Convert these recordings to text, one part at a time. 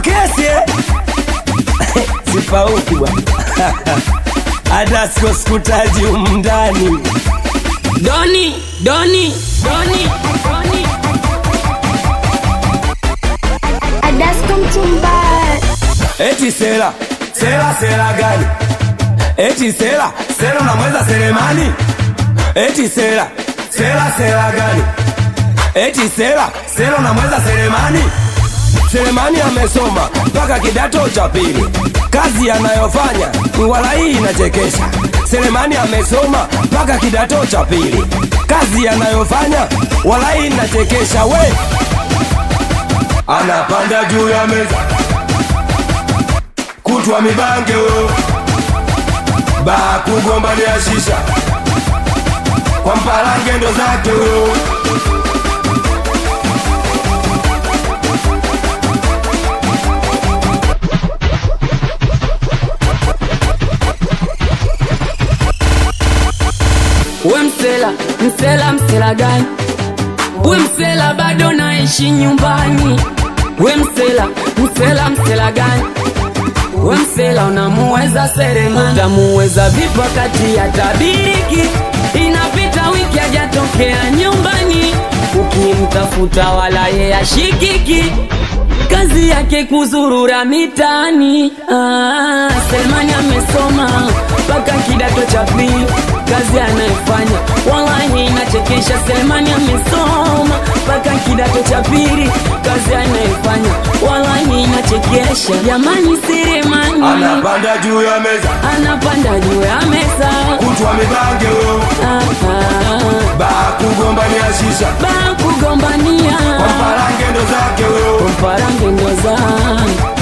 kesi eh? sipauki bwana hata siko sikutaji umndani Doni, Doni, Doni, Doni. Adasko Mtumbara. eti sela sela sela gani eti sela sela unamweza selemani eti sela sela sela gani eti sela sela unamweza selemani selemani amesoma mpaka kidato cha pili kazi anayofanya wala hii inachekesha selemani amesoma mpaka kidato cha pili kazi anayofanya wala hii inachekesha we anapanda juu ya meza kutwa mibange huyo baa kugombania shisha kwa mpalange ndo zake huyo We msela, msela, msela gani? We msela bado naishi nyumbani. We msela, msela, msela gani? We msela unamuweza Selemani, utamuweza vipi wakati ya tabiriki inapita wiki hajatokea nyumbani, ukimtafuta wala ye ashikiki kazi yake kuzurura mitaani. Ah, Selemani amesoma mpaka kidato cha pili, kazi anayofanya wallahi inachekesha. Selemani amesoma mpaka kidato cha pili, kazi anayofanya wallahi inachekesha. Jamani, Selemani anapanda juu ya meza anapanda juu ya meza kutwa mibange huyo Ah, ah, baa kugombania shisha ba kugombania kwa mpalange ndo zake huyo mparange ndo zangu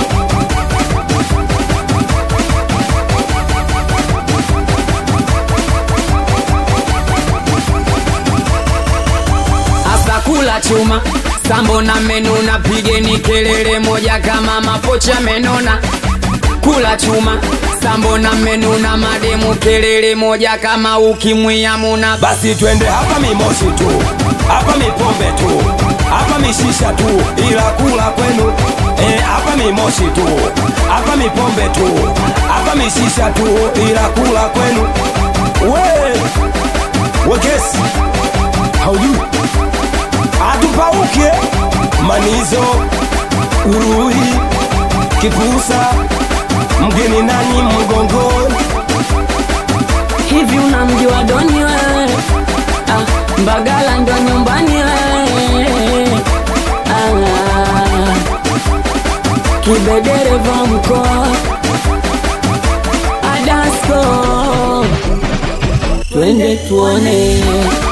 Asa kula chuma sambo na menuna, pigeni kelele moja kama mapocha menona. Kula chuma sambo na menuna, mademu kelele moja kama ukimwi amuna. basi twende hapa mimoshi tu hapa mipombe tu hapa mishisha tu ila kula kwenu Eh, hapa mimoshi tu hapa mipombe tu hapa mishisha tu ila kula kwenu we wekesi haujui atupauke manizo uruhi kipusa mgeni nani mgongoni Hivi unamjua Doni wewe? Ah, Mbagala ndo nyumbani wewe. Ah, Kibedereva mkoa Adasko, twende tuone